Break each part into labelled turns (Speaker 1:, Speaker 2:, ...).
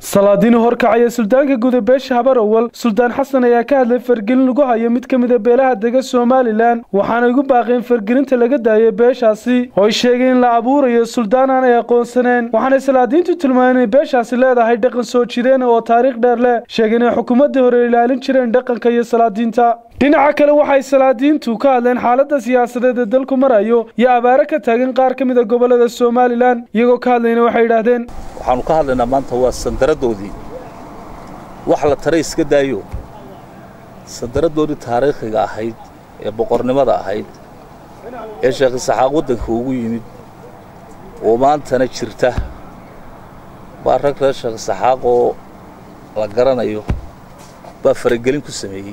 Speaker 1: salaadiini horkacaya suldaanka guda beesha habar awal suldaan xasan ayaa ka hadlay fargelin lagu hayo mid ka mida beelaha dega somalilan waxaana igu baaqeen fargelinta laga daayay beeshaasi oo ay sheegeen in la abuurayo suldaan aan ay aqoonsaneen waxaanay salaadiintu tilmaameen inay beeshaasi leedahay dhaqan soo jireen oo taariikh dheer leh sheegeen inay xukuumaddii hore ilaalin jireen dhaqanka iyo salaadiinta dhinaca kale waxay salaadiintu ka hadleen xaaladda siyaasadeed ee dalku marayo iyo abaare ka taagan qaar ka mid a gobollada somalilan iyagoo ka hadlayna waxay yidhaahdeen
Speaker 2: waxaanu ka hadlaynaa maanta waa sandaraddoodii wax la tare iska daayo sandaraddoodii taariikhiga ahayd ee boqornimada ahayd ee sheekh isaxaaq waddanka ugu yimid oo maantana jirta baa rag reer sheekh isaxaaq oo la garanayo baa faragelin ku sameeyey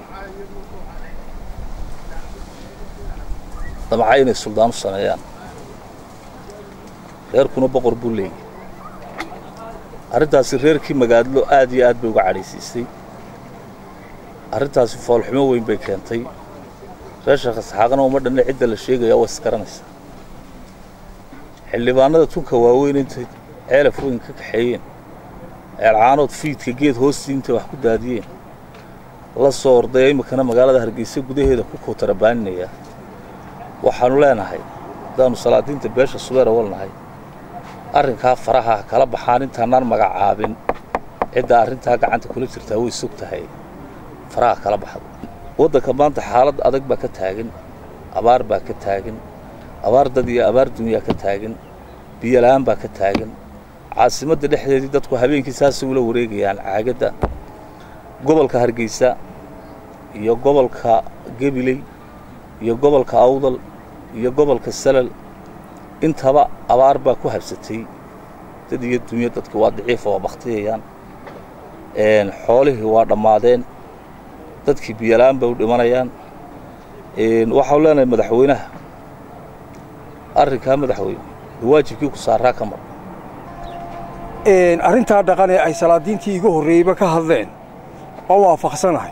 Speaker 2: damca inay suldaan u sameeyaan reerkuna boqor buu leeyay arrintaasi reerkii magaadlo aad iyo aad bay uga cadhaysiisay arrintaasi foolxumo weyn bay keentay reer sheekh isxaaqna uma dhanna cidda la sheegaya waa isgaranaysaa xildhibaanada tunka waaweyn intay ceelaf weyn ka kaxeeyeen ceelcaanood fiidka geed hoostii intay wax ku daadiyeen la soo ordaya iminkana magaalada hargeysa gudaheeda ku kootarabaaninaya waxaannu leenahay haddaannu salaadiinta beesha subeer awal nahay arrinkaa faraha kala baxaan intaanaan magacaabin cidda arrintaa gacanta kula jirtaa way sog tahay faraha kala baxdo waddanka maanta xaalad adag baa ka taagan abaar baa ka taagan abaar dad iyo abaar dunyaa ka taagan biyola'aan baa ka taagan caasimadda dhexdeedii dadku habeenkii saasay ula wareegayaan caagadda gobolka hargeysa iyo gobolka gebiley iyo gobolka awdal iyo gobolka salal intaba abaar baa ku habsatay dad iyo dunyo dadki waa daciifa waa bakhtiyayaan xoolihii waa dhammaadeen dadkii biyola'aan bay u dhimanayaan waxaanu leenahay madaxweynaha arrinkaa madaxweyne waajibkii ku saaraa ka mar
Speaker 3: arrintaa dhaqan ee ay salaadiintii iga horreeyeyba ka hadleen oo waafaqsanahay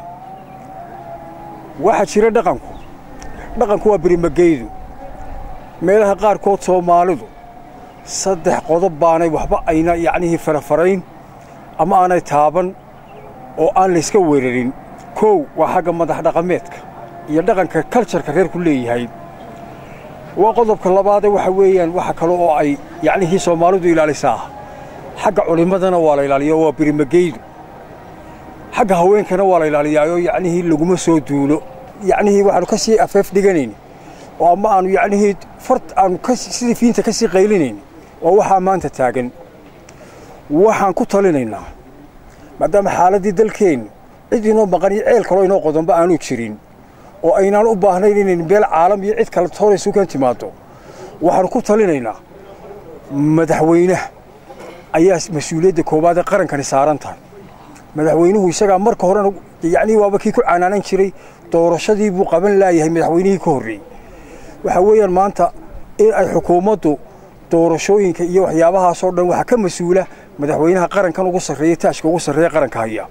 Speaker 3: waxaa jira dhaqanku dhaqanku waa berimageydu meelaha qaarkood soomaalidu saddex qodob baanay waxba ayna yacnihii farafarayn ama aanay taaban oo aan layska weerarin kow waa xagga madax dhaqameedka iyo dhaqanka kaljarka reerku leeyahay waa qodobka labaadee waxa weeyaan waxa kale oo ay yacnihii soomaalidu ilaalisaa xagga culimmadana waa la ilaaliyaa waa berimageydu xagga haweenkana waa la ilaaliyaayoo yacnihii laguma soo duulo yacnihii waxaanu ka sii afeef dhiganayn oo ama aanu yacnihii fart aanu sidii fiinta ka sii qaylinayn oo waxaa maanta taagan waxaan ku talinaynaa maadaama xaaladdii dalkeennu cid inoo maqan iyo ceel kaloo inoo qodonba aanu jirin oo aynaan u baahnayn inayn beel caalam iyo cid kale tooraysu kan timaaddo waxaanu ku talinaynaa madaxweynaha ayaa mas-uuliyadda koowaad ee qarankani saaran tahay madaxweynuhu isagaa marka horena yacnii waaba kii ku canaanan jiray doorashadii buu qaban laayahay madaxweynihii ka horreeyey waxaa weeyaan maanta in ay xukuumaddu doorashooyinka iyo waxyaabahaasoo dhan waxaa ka mas-uula madaxweynaha qarankan ugu sarreeya taashka ugu sarreeya qaranka haya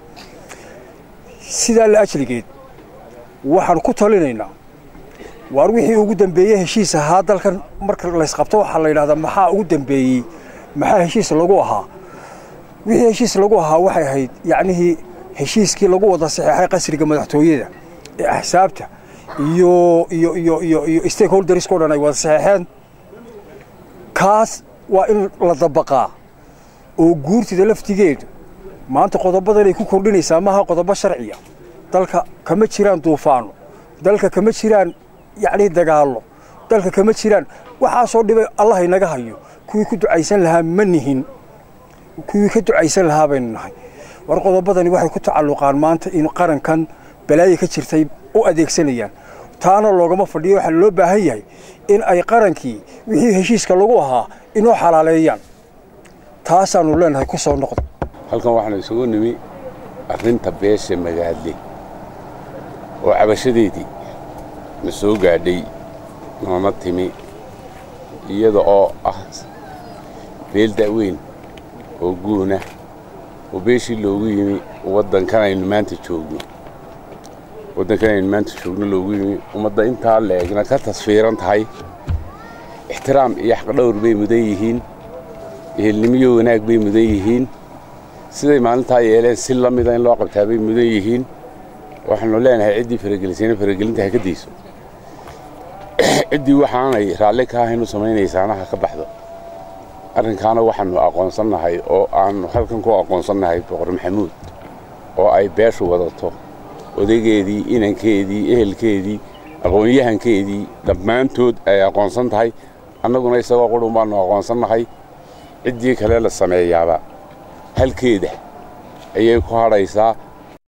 Speaker 3: sidaa la ajligeed waxaan ku talinaynaa waar wixii ugu dambeeyey heshiis ahaa dalkan marka laysqabto waxaa la yidhahdaa maxaa ugu dambeeyey maxaa heshiis lagu ahaa wixii heshiis lagu ahaa waxay ahayd yacnihii heshiiskii lagu wada saxeexay qasriga madaxtooyada ee axsaabta iyo iyo iyo iyo iyo stakeholdersko dhan ay wada saxeexeen kaas waa in la dabaqaa oo guurtida laftigeedu maanta qodobadan ay ku kordhinaysaa maaha qodobo sharciya dalka kama jiraan duufaano dalka kama jiraan yacnii dagaallo dalka kama jiraan waxaasoo dhibay allah inaga hayo kuwii ku ducaysan lahaa ma nihin kuwii ka ducaysan lahaa baynu nahay war qodobadani waxay ku tacalluqaan maanta in qarankan balaaya ka jirtay u adeegsanayaan taana loogama fadhiyo waxaa loo baahan yahay in ay qarankii wixii heshiiska lagu ahaa inoo xalaaleeyaan taasaannu leenahay ku soo noqda
Speaker 4: halkan waxaanu isugu nimi arrinta beesha magaadle oo cabashadeedii na soo gaadhay nooma timi iyada oo ah beel da'weyn oo guuna oo beeshii loogu yimi waddankan aynu maanta joogno waddankan aynu maanta joogno loogu yimi ummadda intaa leegna ka tasfiiran tahay ixtiraam iyo xaqdhowr bay mudan yihiin ehelnimiyo wanaag bay mudan yihiin siday maalintaa yeeleen si la mida in loo qabtaa bay mudan yihiin waxaanu leenahay ciddii faragelisayna faragelinta ha ka dayso ciddii waxaanay raalli ka ahayn u samaynaysaana ha ka baxdo arrinkaana waxaannu aqoonsannahay oo aannu halkan ku aqoonsannahay boqor maxamuud oo ay beeshu wadato odaygeedii inankeedii ehelkeedii aqoon-yahankeedii dhammaantood ay aqoonsan tahay annaguna isagoo qudhun baannu aqoonsannahay ciddii kale la sameeyaaba halkeeda ayay ku hadhaysaa